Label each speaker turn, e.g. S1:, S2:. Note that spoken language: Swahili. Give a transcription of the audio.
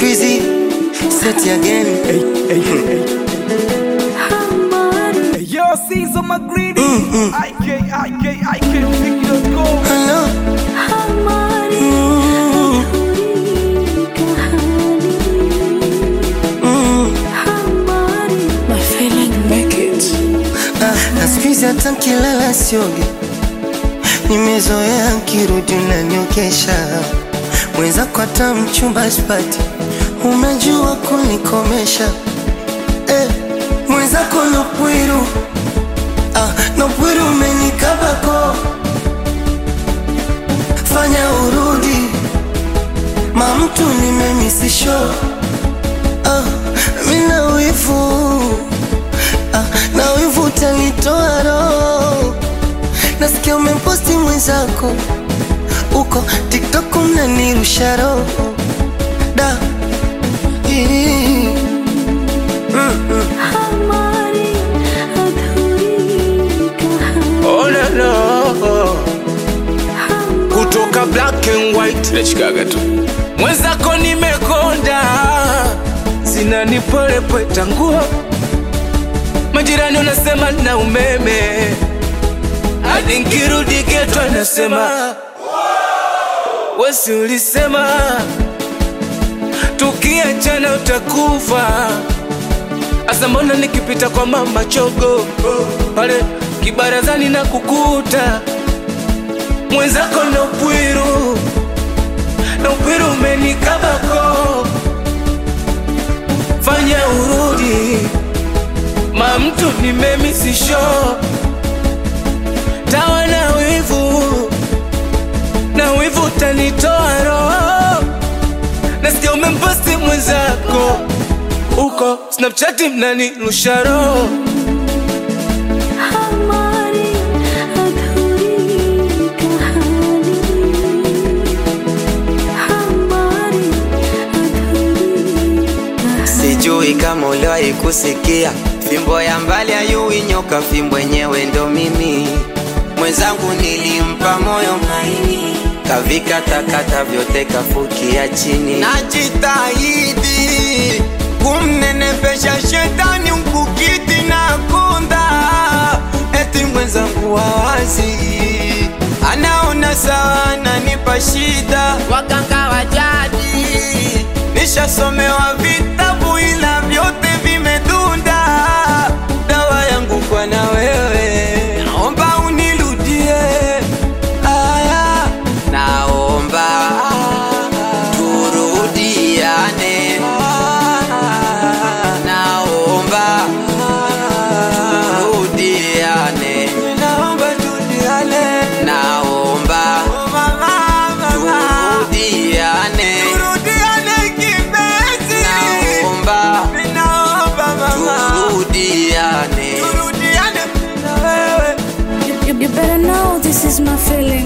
S1: Squeezy, set it again.
S2: Hey, yo, Caesar McGreedy. IK, IK, IK, Vicky.com.
S1: Hello. Ah, na squeeze hata nkilala sioge, nimezoea nkirudi unaniokesha mwenzako, hata mchumba sipati, umejua kunikomesha eh, mwenzako nopwiru ah, nopwiru umenikabako, fanya urudi mamtu nimemisisho ah, mina wivu ah, na wivu utanitoa roho. Nasikia umeposti mwenzako uko TikTok mnanirusha roho da Ii. Mm, mm.
S3: Oh, no, no. kutoka black and white nachikaga tu mwenzako nimekonda zinanipolepweta nguo majirani unasema na umeme hadi nkirudi geto anasema wesi ulisema tukiachana utakufa Asa mbona nikipita kwa mama chogo pale kibarazani na kukuta mwenzako na upwiru na upwiru umenikabako, fanya urudi ma mtu nimemisisho tawa na wivu na wivu utanitoa roho, nasikia umemposti mwenzako uko Snapchat mnanirusha roho
S4: Sijui kama uliwahi kusikia fimbo ya mbali ayui nyoka, fimbo yenyewe ndo mimi. Mwenzangu nilimpa moyo maini, kavikatakata vyote kafukia chini. Najitahidi kumnenepesha shetani mkukiti na kunda, eti mwenzangu wawazi anaona sawa, ananipa shida. Waganga wa jadi nishasomewa vitabu ila vyote vimedunda. Dawa yangu kwa na wewe, naomba unirudie. Aya, naomba turudiane. Naomba turudiane. Naomba turudiane. Naomba turudiane. Turudiane kipenzi. Naomba turudiane. Turudiane na wewe.
S5: You, you better know this is my feeling.